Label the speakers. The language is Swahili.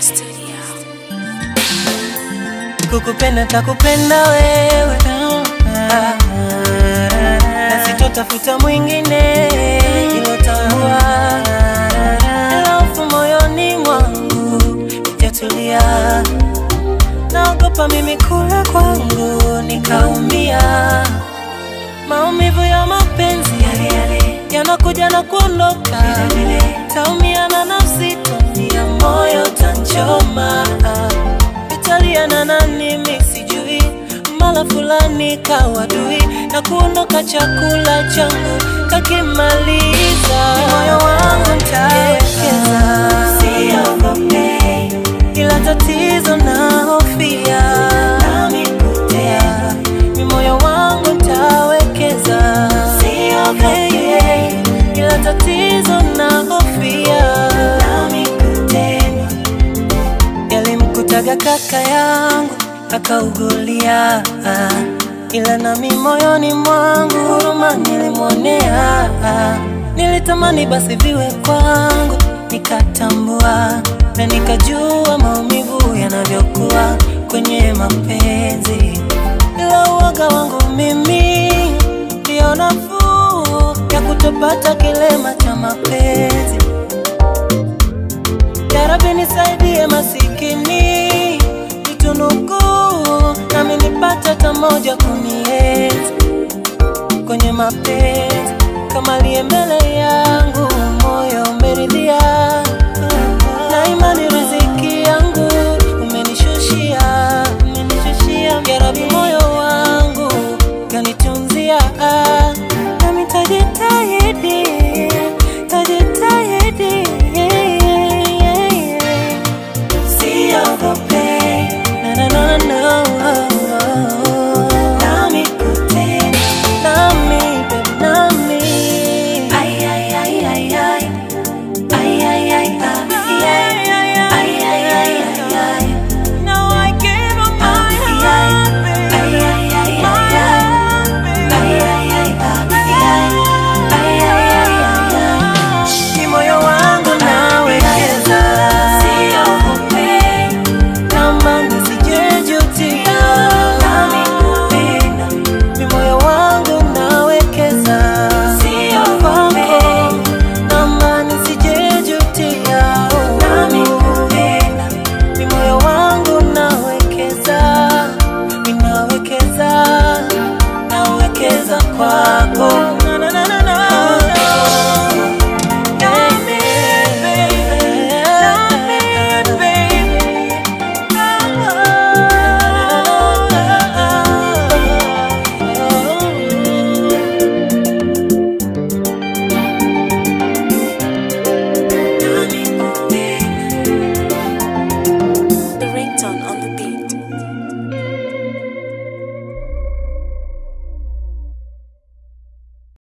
Speaker 1: Studio.
Speaker 2: kukupenda takupenda wewe Ah, na sitotafuta mwingine ilotambua alafu moyoni mwangu ijatulia naogopa mimi kula kwangu nikaumia maumivu ya mapenzi yale yale yanakuja na kuondoka taumia na nafsi taumia moyo tanchoma italia na nani mi sijui mala fulani kawadui na kuondoka chakula changu kakimaliza moyo wangu ntawekeza siogope ila tatizo na hofia nami kutea mi moyo wangu ntawekeza siogope ila tatizo na hofia nami kutenda yalimkutaga kaka yangu akaugulia, ila nami moyoni mwangu huruma nilimwonea. Nilitamani basi viwe kwangu, nikatambua na nikajua maumivu yanavyokuwa kwenye mapenzi, ila uoga wangu mimi ndio nafuu ya kutopata kilema cha mapenzi. Yarabi nisaidie masikini, nitunuku nami nipate hata moja kunienzi kwenye mapenzi, kama liye mbele yangu, moyo umeridhia na imani